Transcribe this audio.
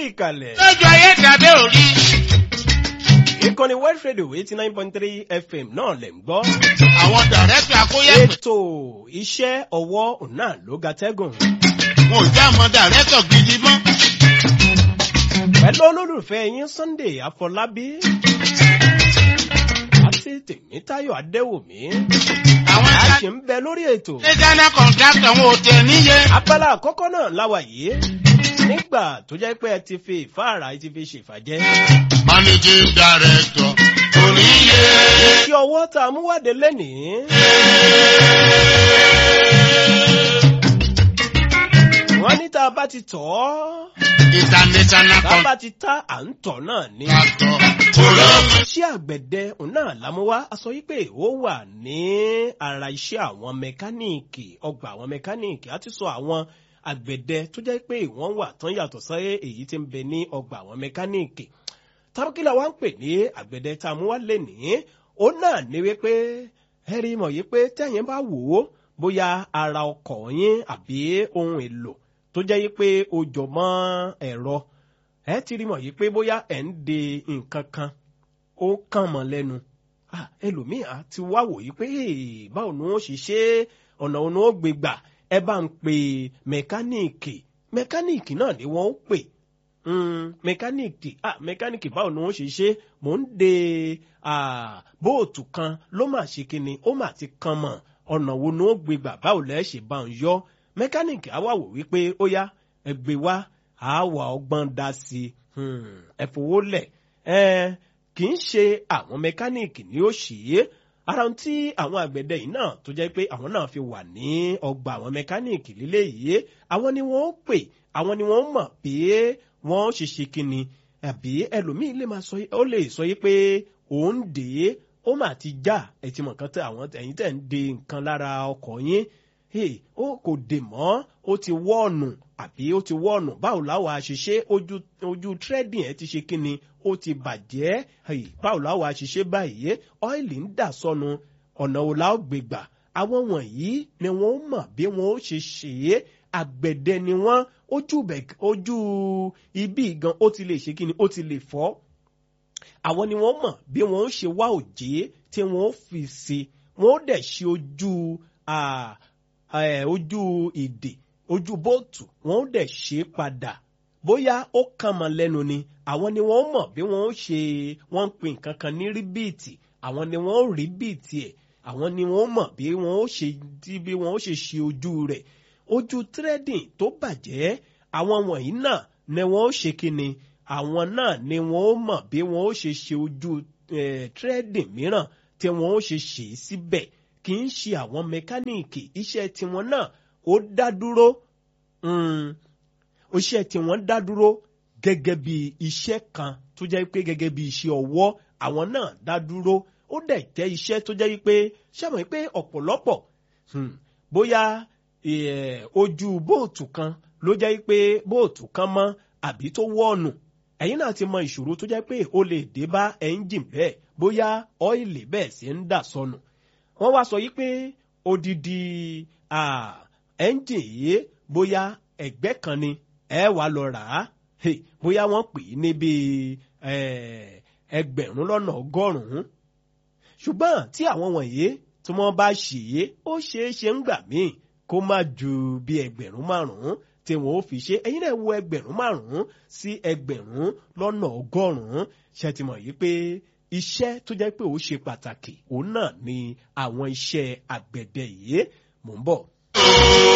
ìkàlẹ̀. lójú ayé tàbí òrí. ìkànnì West Radio eighty nine point three FM náà lẹ̀ ń gbọ́. àwọn dàrẹ́tọ̀ akóyẹ̀pẹ̀. ètò iṣẹ́ ọwọ́ òun náà ló ga tẹ́gùn. wọn ò já àwọn dàrẹ́tọ̀ gidi mọ́. pẹ̀lú olólùfẹ́ yín Sunday Afọlábí àti Tèmítáyọ̀ Adéwùmí. àwọn a ẹja ṣì ń bẹ lórí ètò. ṣe dáná kọ̀ǹtàkítọ̀ wọn ò tẹ̀ níye. abala àkọ́kọ́ náà láwa yìí nígbà tó jẹ́ pé ẹ ti fi ìfáàrà ẹ ti fi ṣèfàjẹ́. managing director kò níye. kí ọwọ́ tá a mú wáde lẹ́nìí. wọ́n ní tá a bá ti tọ̀ ọ́ international tá a bá ti ta à ń tọ̀ náà ní. contractor olóògùn. iṣẹ́ àgbẹ̀dẹ òun náà lámúwá a sọ wípé ó wà ní ara iṣẹ́ àwọn mẹkáníìkì ọgbà àwọn mẹkáníìkì á ti sọ àwọn àgbẹ̀dẹ tó jẹ́ pé wọ́n wà tán yàtọ̀ sáyé èyí tí ń bẹ ní ọgbà àwọn mẹkáníìkì tábùkìlà wa ń pè ní àgbẹ̀dẹ tá a mú wá lè ní ó náà ní wípé ẹ rí mọ̀ yìí pé tẹ́yìn bá wò ó bóyá ara ọkọ̀ yín àbí ohun èlò tó jẹ́ yìí pé ó jọ mọ́ ẹ̀rọ ẹ ti rí mọ̀ yìí pé bóyá ẹ̀ ń de nǹkan kan ó kàn mọ́ lẹ́nu Ah, ẹlòmíì á ti wá wò yìí pé "Hey, báwo ni wọ́n ṣe ṣe é? ọ̀nà òun ó gbé gbà ẹ bá ń pe mẹkáníìkì mẹkáníìkì náà ni wọ́n ó pè Mm, mẹkáníìkì ah mẹkáníìkì báwo ni wọ́n ṣe ṣe mò ń de ah, bóòtù kan ló mà ṣe kíni ó mà ti kan mọ̀ ọ̀nà wo ni ó gbé gbà báwo lẹ́ ṣe bá ń yọ mẹkáníìkì á wà wò wípé ó yá ẹ gbé wá àá wà ọgbọ́n dá sí i Hmm, ẹ fowó lẹ̀ ẹ kì í ṣe àwọn mẹkáníìkì ni ó ṣe é ara ohun tí àwọn àgbẹ̀dẹ yìí náà tó jẹ́ pé àwọn náà fi wà ní ọgbà àwọn mẹkáníìkì lílé yìí àwọn ni wọ́n ó pè àwọn ni wọ́n mọ̀ pé wọ́n ó ṣe ṣe kíni àbí ẹlòmíì lè máa sọ ó lè sọ yìí pé òun dè é ó mà ti já ẹ ti mọ̀ kan tẹ àwọn ẹ̀yin tẹ̀ ń de nǹkan lára ọkọ̀ yín hey, ó kò dè mọ́ ó ti wọ́ọ̀nù àbí ó ti wọ́ọ̀nù báwo láwa àṣìṣe ojú ojú trading ẹ ti ṣe kíni ó ti bàjẹ́ hey, báwo láwa àṣìṣe báyìí ọ́ìlì ń dà sọnù ọ̀nà wo la ó gbé gbà àwọn wọ̀nyí ni wọ́n mọ̀ bí wọ́n ó ṣe ṣe é àgbẹ̀dẹ ni wọ́n ojú bẹ̀ ojú ibi gan ó ti lè ṣe kíni ó ti lè fọ́ àwọn ni wọ́n mọ̀ bí wọ́n ó ṣe wá òjé tí wọ́n ó fi sí wọ́n ó dẹ̀ ṣe ojú ah, eh, ojú ìdè ojú bóòtù wọ́n ó dẹ̀ ṣe padà bóyá ó kàn mọ́ lẹ́nu ni àwọn ni wọ́n mọ̀ bí wọ́n ó ṣe wọ́n ń pè nǹkan kan ní ríbìtì àwọn ni wọ́n ó rí bìtì ẹ̀ àwọn ni wọ́n mọ̀ bí wọ́n ó ṣe bí wọ́n ó ṣe ṣe ojú rẹ̀ ojú trading tó bàjẹ́ àwọn wọ̀nyí náà ni wọ́n ó ṣe kíni àwọn náà ni wọ́n ó mọ̀ bí wọ́n ó ṣe ṣe ojú eh, trading mìíràn tí wọ́n ó ṣe ṣe é síbẹ̀ kì í ṣe àwọn mẹkáníìkì iṣẹ́ tiwọn náà ó dá dúró mm, iṣẹ́ tiwọn dá dúró gẹ́gẹ́ bí iṣẹ́ kan tó jẹ́ pé gẹ́gẹ́ bí iṣẹ́ ọwọ́ àwọn náà dá dúró ó dẹ̀ jẹ́ iṣẹ́ tó jẹ́ pé ṣàmọ̀ pé ọ̀pọ̀lọpọ̀ hmm, bóyá eh, ojú bóòtù kan ló jẹ́ pé bóòtù kan mọ́ àbí tó wọ́ọ̀nù ẹ̀yin náà ti mọ ìṣòro tó jẹ́ pé ó lè dé bá ẹ́ńjìn bẹ́ẹ̀ bóyá ọ́ìlì bẹ́ẹ̀ sì ń dà sọnù wọ́n wá sọ yí pé odidi ẹ́ńjìn yìí bóyá ẹgbẹ́ kan ni ẹ wà lọ rà á Hey, bóyá wọ́n pè é níbi ẹgbẹ̀rún lọ́nà ọgọ́rùn-ún ṣùgbọ́n tí àwọn wọ̀nyí tí wọ́n bá ṣe é ó ṣeé ṣe ń gbà míì kó má ju bí ẹgbẹ̀rún márùn-ún tí wọ́n ó fi ṣe ẹ̀yin náà wo ẹgbẹ̀rún márùn-ún sí ẹgbẹ̀rún lọ́nà ọgọ́rùn-ún ṣe ti mọ̀ yìí pé iṣẹ́ tó jẹ́ pé ó ṣe pàtàkì òun náà ni àwọn iṣẹ́ àgbẹ̀dẹ yìí mò ń bọ̀.